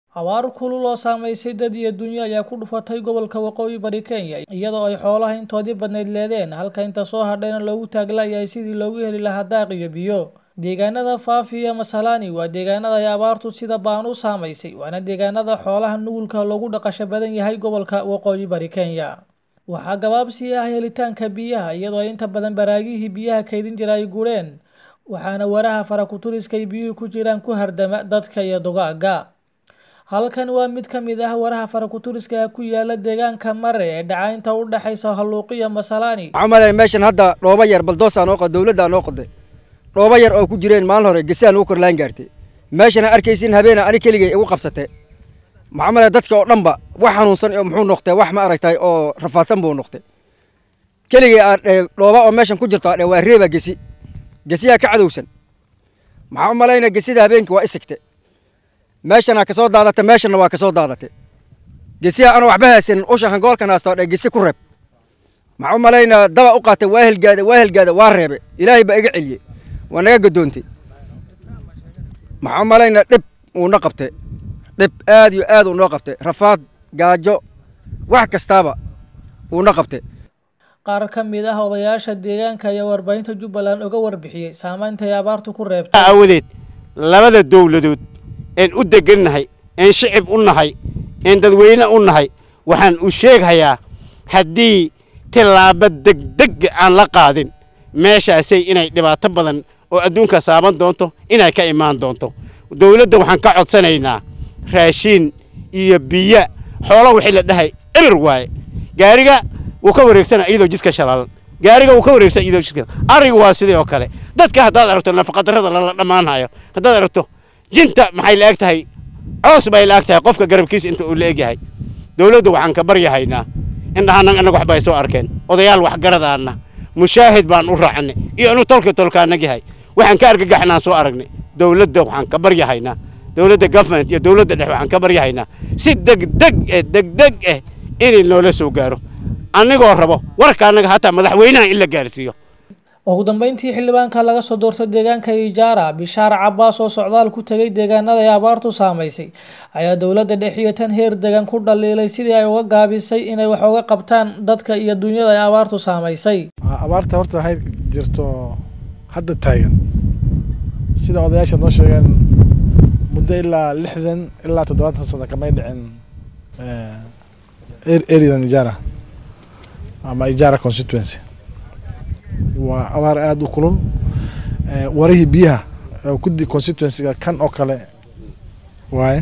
abaar kulul oo saamaysay dad iyo dunyo ayaa ku dhufatay gobolka waqooyi bari kenya iyadoo ay xoolaha intoodii badnayd leedeen halka inta soo hadhayna loogu taaglayahay sidii loogu heli lahaa daaq iyo biyo deegaanada faafi iyo masalani waa deegaanada ay abaartu sida baan u saamaysay waana deegaanada xoolaha nugulka loogu dhaqasho badan yahay gobolka waqooyi bari kenya waxaa gabaabsi ah helitaanka biyaha iyadoo inta badan baraagihii biyaha kaydin jira ay gureen waxaana waraha farakuturiska ay biyuhu ku jiraan ku hardama dadka iyo dugaaga halkan waa mid ka mid ah waraha farakuturiska ee ku yaala deegaanka mare ee dhaca inta u dhexaysa halluuqiya masalani waxaan malaya meeshan hadda dhooba yar baldoosaa noo qoday dowladdaa noo qoday dhooba yar oo ku jireen maalin hore gesaan ugu korlaan gaartay meeshana arkaysin habeena ani keligay igu qabsatay maxaa malaya dadka oo dhanba wax xanuunsan oo muxuu noqtay wax ma aragtay oo rafaadsan buu noqtay keligay aa dhooba oo meeshan ku jirto adhe waa reeba gesi gesiyaa ka cadowsan maxaa u malayna gesida habeenkii waa isigte meeshana ka soo daadatay meeshana waa ka soo daadatay gesiya ana waxba haysanin usha hangoolkan haasto dhe gesi ku reeb maxaa u malaynaa daba u qaatay waa helgaada waa helgaada waa reebe ilaahay baa iga celiyey waa naga gadoontay maxaa u malaynaa dhib uuna qabtay dhib aad iyo aad uunoo qabtay rafaad gaajo wax kastaaba uuna qabtay qaar ka mid ah odayaasha deegaanka ayaa warbaahinta jubbaland oga warbixiyey saamaynta ay abaartu ku reebtay aawadeed labada dowladood een u degannahay een shicib u nahay een dadweyne u nahay waxaan u sheeghayaa haddii tillaabo degdeg aan la qaadin meeshaasay inay dhibaato badan oo adduunka saaban doonto inay ka imaan doonto dowladda waxaan ka codsanaynaa raashiin iyo biyo xoolo wixii la dhahay eber waaye gaariga wuu ka wareegsana iyadoo jidka shalaalan gaariga wuu ka wareegsan iyadoo jidka ariga waa sidii oo kale dadka haddaad aragto nafaqadarrada lala dhammaanhayo haddaad aragto jinta maxay la eg tahay coos bay la eg tahay qofka garabkiisa inta uu la eg yahay dowladda waxaan ka baryahaynaa indhahanan annaga waxba ay soo arkeen odayaal waxgaradaana mushaahid baan u raacnay iyo inuu tolka tolkaanag yahay waxaan ka argagaxnaan soo aragnay dowladda waxaan ka baryahaynaa dowladda government iyo dowladda dhexe waxaan ka baryahaynaa si degdeg eh degdeg eh inay noola soo gaaro annigoo rabo warka annaga hataa madaxweynaha in la gaarsiiyo ugu dambeyntii xildhibaanka laga soo doortay deegaanka ijaara bishaar cabaas oo socdaal ku tegay deegaanada ay abaartu saamaysay ayaa dowladda dhexiyo tan heer degan ku dhaliilay sidii ay uga gaabisay inay wax uga qabtaan dadka iyo dunyada ay abaartu saamaysay abaarta horta waxay jirto hadda taagan sida odayaasha noo sheegeen muddo ilaa lixdan ilaa toddobaatan sano kamay dhicin areadan ijaara ama ijaara constituency waa abaar aada u kulul warihii biyaha kudi constituencyga kan oo kale waaye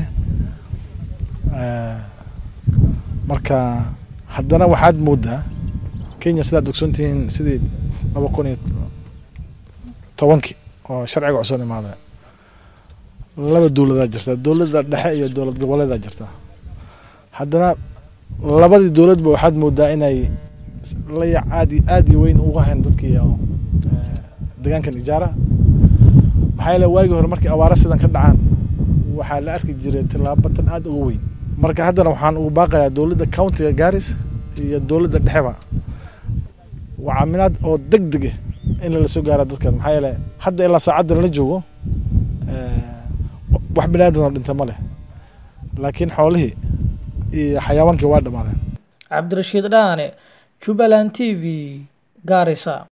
marka haddana waxaad moodaa kenya sidaad ogsoontihiin sidii laba kun iyo tobankii oo sharciga cusub imaada laba dowladaa jirta dowladda dhexe iyo dowlad goboleedaa jirta haddana labadii dowladba waxaad moodaa inay layac aad aad iyo weyn uga hayn dadkii deegaankan ijaara maxaa yeele waagii hore markii abaara sidan ka dhacaan waxaa la arki jiray tillaabo tan aad uga weyn marka haddana waxaan ugu baaqayaa dowladda countiga garis iyo dowladda dhexeba waa caminaad oo deg deg ah in lala soo gaara dadkan maxaa yeele hadda ilaa saacaddan la joogo wax bini aadan oo dhinta ma leh laakiin xoolihii iyo xayawaankii waa dhammaadeen cabdirashiid dhaane jubbaland t v gaarisa